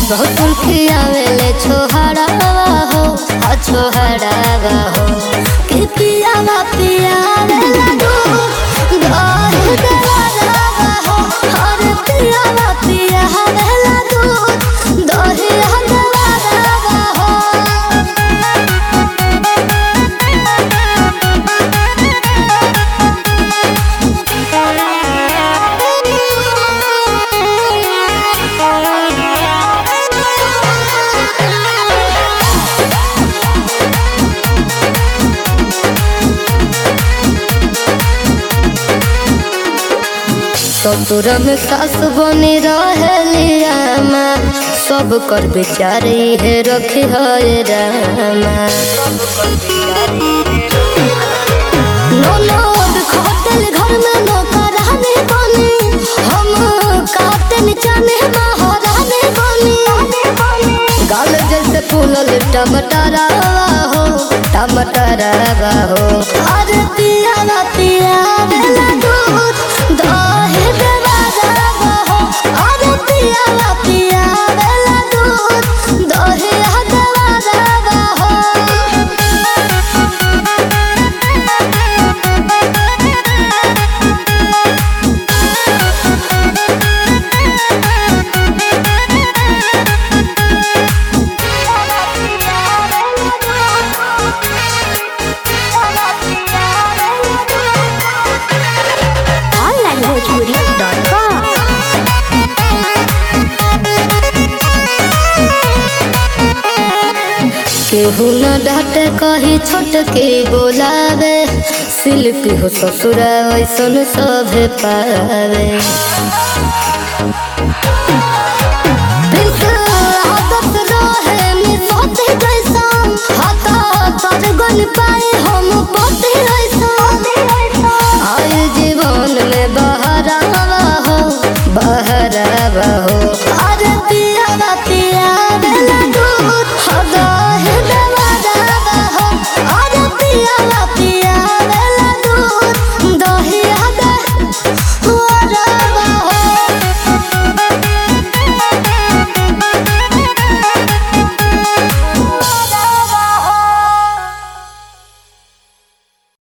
ससुर खियावेले छोहरावा हो आ छोहरावा हो कि पियावा पियावेला दूध दही देवरावा हो और पियावा पियावेला दूध दही देवरावा हो ससुर में सास बनी रहेलिया सब कर बेचारी है रखी है रामा ननद खटल घर में नौकरानी बनी हम काटन चने महारानी बनी गाल जैसे फूलल टमाटरवा हो टमाटरवा हो अरे पियावा पियावेला दूध दही देवरावा हो अरे पियावा पियावेला दूध दही देवरावा हो onlinebhojpuri.com केहू न डांटे कही छोट के बोलावे शिल्पी हो ससुरा ऐसन सभे पावे बिल्क आदत रहे नि सोते जैसा हाथा तर गन पाए